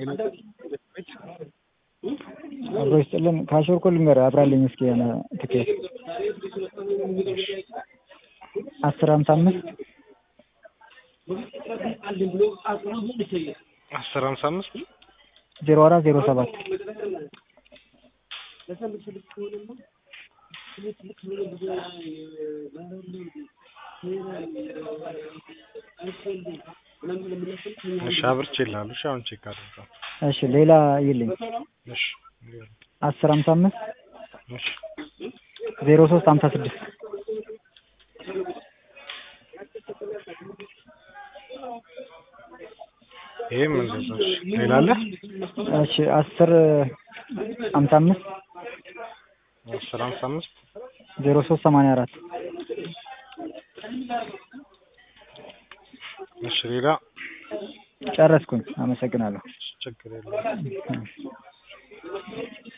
አብሮ ይስጥልን። ካሾር እኮ ልንገርህ አብራልኝ እስኪ የሆነ ትኬት አስር ሀምሳ አምስት አስር ሀምሳ አምስት ዜሮ አራት ዜሮ ሰባት እሺ አብርቼልሃለሁ። እሺ አሁን ቼክ አድርገው። እሺ ሌላ ይልኝ እሺ አስር ሀምሳ አምስት እሺ ዜሮ ሶስት ሀምሳ ስድስት ይሄም እንደዛው። እሺ ሌላ አለ? እሺ አስር ሀምሳ አምስት አስር ሀምሳ አምስት ዜሮ ሶስት ሰማንያ አራት እሺ ሌላ ጨረስኩኝ። አመሰግናለሁ። ችግር የለውም።